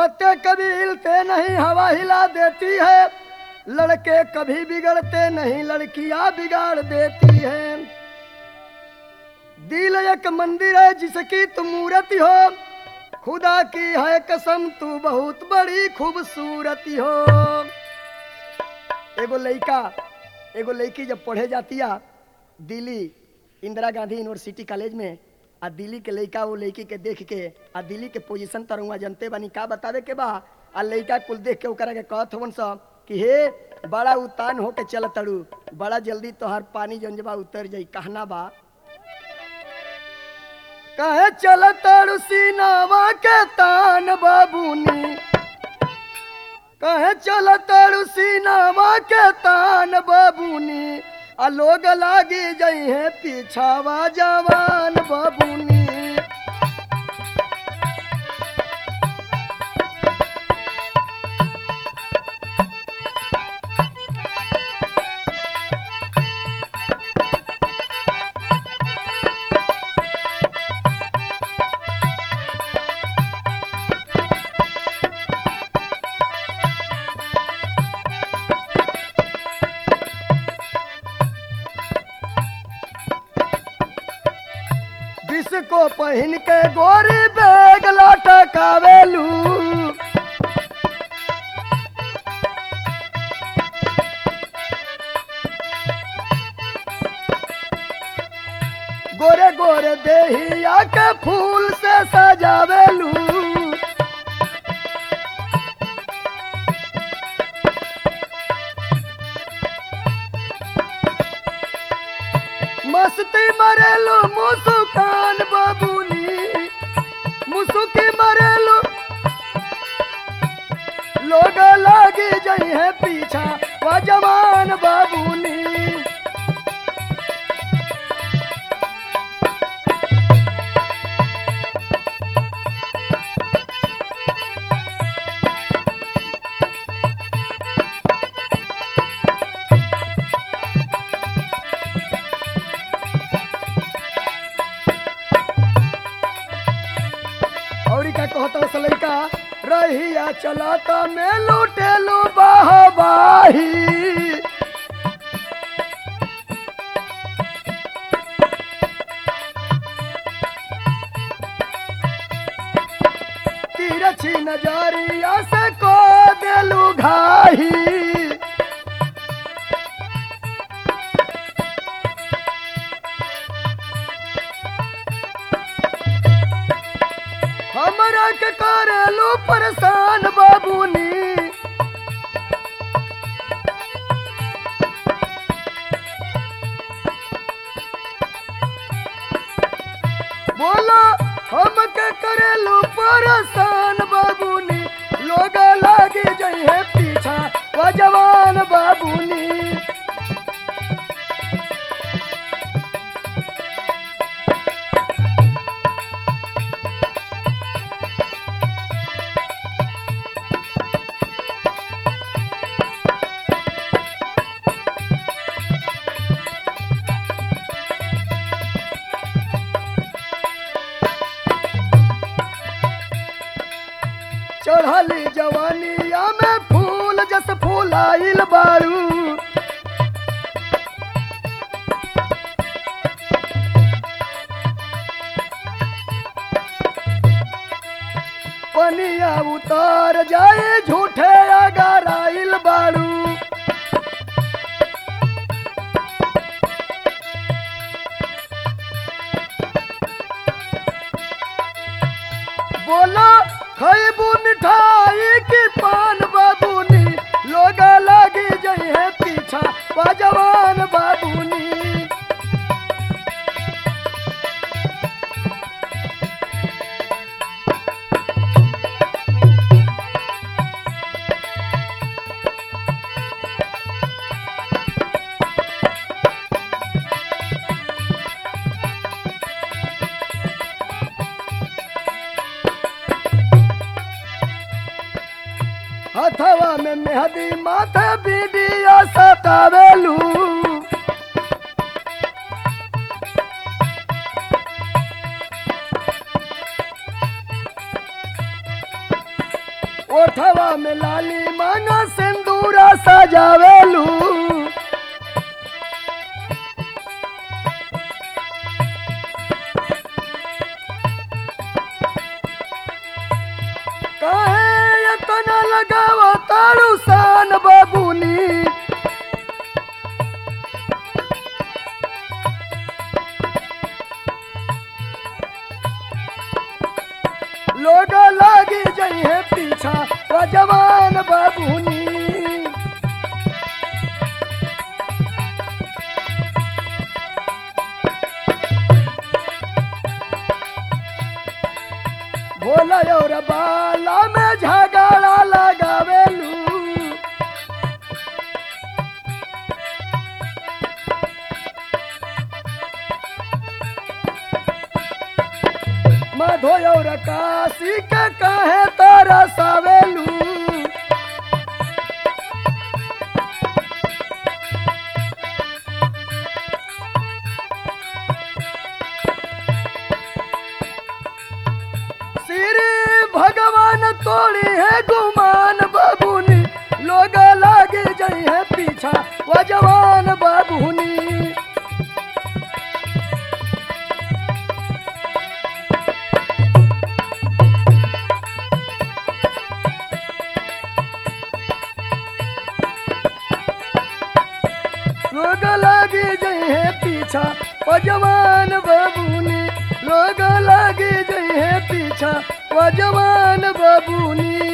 पत्ते कभी हिलते नहीं हवा हिला देती है लड़के कभी बिगड़ते नहीं लड़कियां बिगाड़ देती हैं दिल एक मंदिर है जिसकी तुम मूर्ति हो खुदा की है कसम तू बहुत बड़ी खूबसूरती हो एगो लड़का एगो लड़की जब पढ़े जाती है दिल्ली इंदिरा गांधी यूनिवर्सिटी कॉलेज में आ दिल्ली के लड़का वो लड़की के देख के आ दिल्ली के पोजीशन तर हुआ जनते बानी का बतावे के बा आ लड़का कुल देख के ओकरा के कहत हवन सब कि हे बड़ा उतान होके चल तड़ू बड़ा जल्दी तोहर पानी जंजबा उतर जाई कहना बा कहे चल तड़ू सीनावा के तान बाबूनी कहे चल तड़ू सीनावा के तान बाबूनी आ लोग लागी जई है पीछावा जवान बाबूनी जिसको पहन के गोरी बैग लटकावेलू गोरे गोरे देहिया के फूल से सजावेलू मस्ती मरेलू मुसुकान बाबूनी मुसुकी मरेलू लोग लागे जई है पीछा वो जवान बाबूनी और का कहता से लड़का रहिया चलाता में लूटेलू बाही तिरछी नजरिया से को देलू घाही हमरा के करेलू परेशान बाबूनी बोला हम के करेलू परेशान बाबूनी लोग लागे जई है पीछा वो जवान बाबूनी चढ़ली जवानिया में फूल जस फूलाइल बारू पनिया उतर जाए झूठे अगर आइल बारू बोलो खैबू मिठाई की पान बाबूनी लोग लगी जई है पीछा जवान बाबूनी हथवा में मेहदी माथे बीडिया सतावेलू ओठवा में लाली मांगा सिंदूरा सजावेलू काहे इतना लगावा तारू सान बाबूनी लोग लागी जइहे पीछा वो जवान बाबूनी भोला और बाला में झगड़ा लगावेलू मधो और काशी के कहे तारा सावेलू श्री भगवान तोड़ी है गुमान बाबूनी लोग लागे जई है पीछा वो जवान बाबूनी लोग लागे जई है पीछा वो जवान बाबूनी लोग लागे जई है पीछा वो जवान बाबूनी